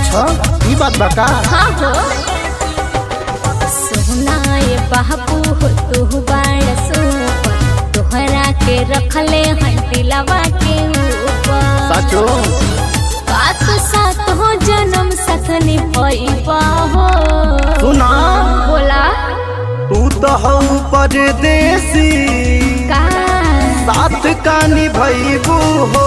अच्छा ई बात बा का हाँ हो सोना ये बाबू हो तू बाड़ सुपर तोहरा के रखले हैं दिलवा के ऊपर साचो बात साथ हो जन्म सखनी भइबा हो सुना बोला तू तो हऊ परदेसी का साथ कानी भईबू हो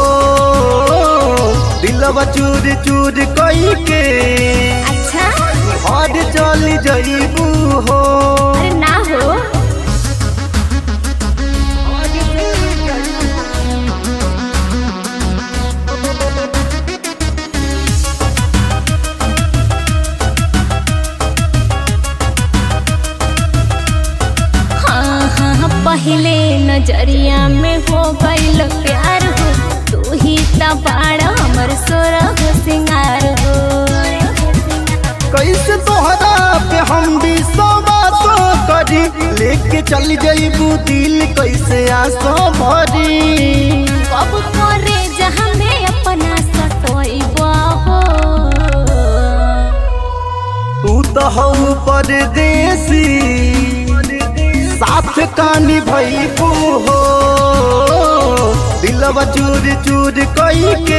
दिलवा चूर चूर कई के अच्छा और चली जईबू हो अरे ना हो हाँ हाँ पहले नजरिया में हो गईल प्यार हो तू ही तबाड़ा हमर सोरा हो सिंगार हो कैसे तोहरा पे हम भी सवासो करी लेके चल जईबू दिल कैसे आसो भरी कब करे जहाँ में अपना सतोइबा हो तू तो हऊ परदेसी साथ कानी भईबू हो दिलवा चूर चूर कई के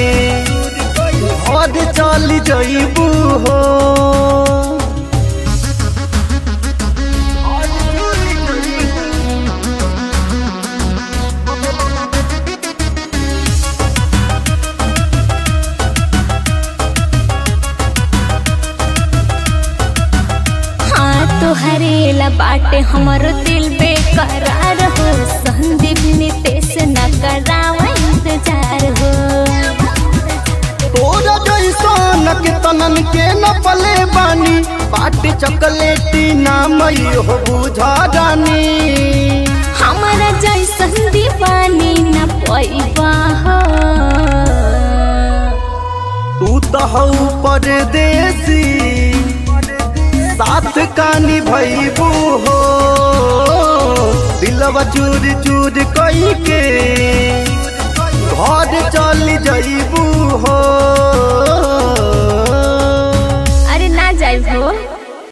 और चल जईबू हो हाँ तोहरे ला बाटे हमर दिल बेकरार हो संदीप नितेश न करावा इंतजार हो तोरा जैसन के तनन के न पले बानी पाटी चॉकलेटी नाम हो बुझा रानी हमारा जैसन दीवानी न पैबा हो तू तो हऊ परदेसी साथ कानी भईबू हो दिलवा चूर चूर कई के घर चल जईबू हो अरे ना जाइब हो